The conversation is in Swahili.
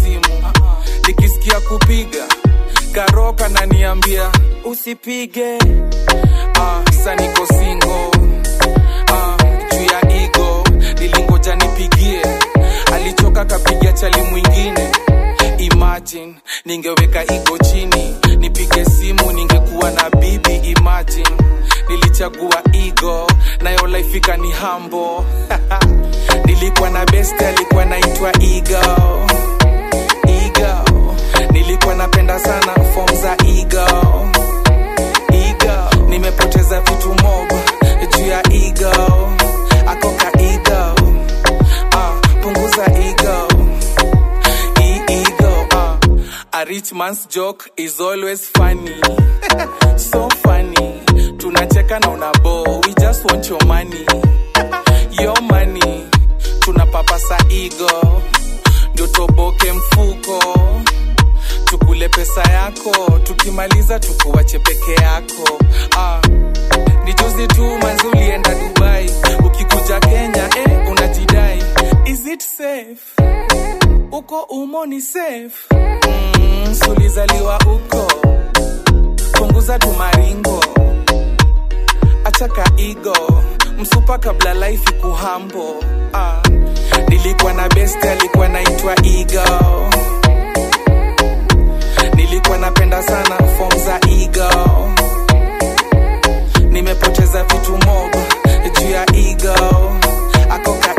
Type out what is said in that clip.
simu nikisikia kupiga karoka naniambia usipige ah, sa niko singo ah, juu ya igo nilingoja nipigie alichoka kapiga chali mwingine imagine ningeweka igo chini nipige simu ningekuwa na bibi imagine nilichagua igo nayo laifika ni hambo nilikuwa na best alikuwa naitwa igo igo nilikuwa napenda sana fom za igo igo nimepoteza vitu mob juu ya igo akoka igo ah, punguza igo E- ego ah. a rich man's joke is always funny so funny tunacheka na unabo we just want your money your money tunapapasa igo ndio toboke mfuko tukule pesa yako tukimaliza tukuwache peke yako ah. ni juzi tu manzi ulienda dubai ukikuja kenya eh, unajidai is it safe uko umo ni safe mm, sulizaliwa uko punguza tumaringo achaka igo msupa kabla life kuhambo ah. nilikuwa na best alikuwa naitwa igo nilikuwa napenda sana fom za igo nimepoteza vitu mob juu ya igo akoka